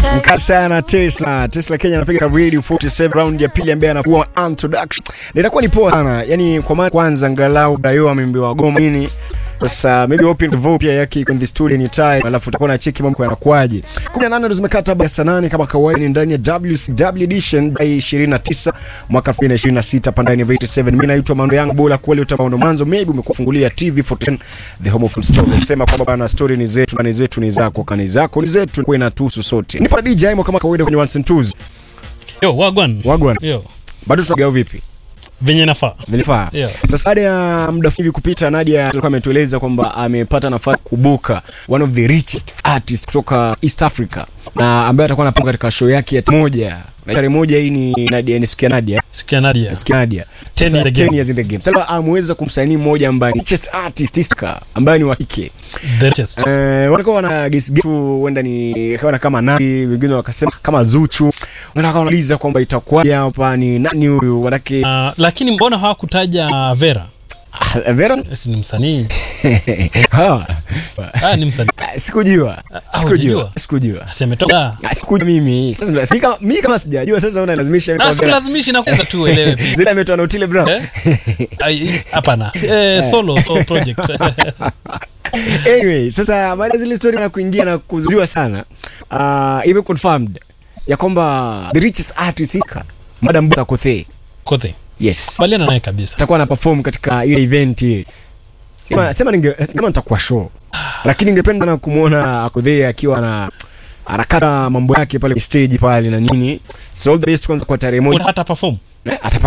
Mkali sana Tesla. Tesla Kenya anapiga radio 47 round ya pili ambaye anakuwa introduction. Na itakuwa ni poa sana. Yaani kwa mara kwanza angalau Dayo ameambiwa goma nini. Sasa maybe open the vote pia yake in the studio ni time alafu utakuwa na cheki mambo yanakwaje. 18 ndo zimekata baada saa 8 kama kawaida ni ndani ya WCW edition by 29 mwaka 2026 pandani ya 87. Mimi naitwa Mando yangu bora kweli utaona mwanzo maybe umekufungulia TV 14 the home of film story. Nasema kwamba bana story ni zetu na ni zetu ni zako kani zako ni zetu kwa inatuhusu sote. Nipo na DJ Mo kama kawaida kwenye ones and twos. Yo, wagwan. Wagwan. Yo, Bado tunagao vipi? venye nafaa. Vilifaa. Yeah. Sasa baada ya muda hivi kupita, Nadia alikuwa ametueleza kwamba amepata nafasi kubuka one of the richest artists kutoka East Africa na ambaye atakuwa anapanga katika show yake ya moja na tarehe moja. Hii ni Nadia, nisikia Nadia, Sikia Nadia. nisikia Nadia, Ten Sasa, in the game. 10 years in the game. Sasa ameweza kumsaini mmoja ambaye ni richest artist East Africa ambaye ni wa kike The richest. Eh, walikuwa wana guess guess tu huenda ni kaona kama nani, wengine wakasema kama Zuchu. Wanataka wanauliza kwamba itakuwa hapa ni nani huyu, wanake Uh, lakini mbona hawakutaja Vera? Ah, Vera Si ni msanii. ha Ah, ni msanii. Ah, sikujua Ah, sikujua hujajua? sikujua Si ametoka. Ah, sikujua mimi sasa ndo- si kama mimi kama sijajua sasa unalazimisha Ah, kwa Vera. sikulazimishi na kwanza tu uelewe pia. zile ametoa na Otile Brown Eh? Ai, Hapana. Eh, solo solo project. anyway sasa baada ya zile story na kuingia na kuzuiwa sana uh, ime confirmed ya kwamba the richest artist Ika Madam Bosa Kothe Kote. yes Baliana naye kabisa. atakuwa ana perform katika ile event ile sema, sema ninge kama nitakuwa show lakini ningependa na kumuona Akothe akiwa na anakata mambo yake pale stage pale na nini so all the best kwanza kwa tarehe moja Hata perform. Eh, atapa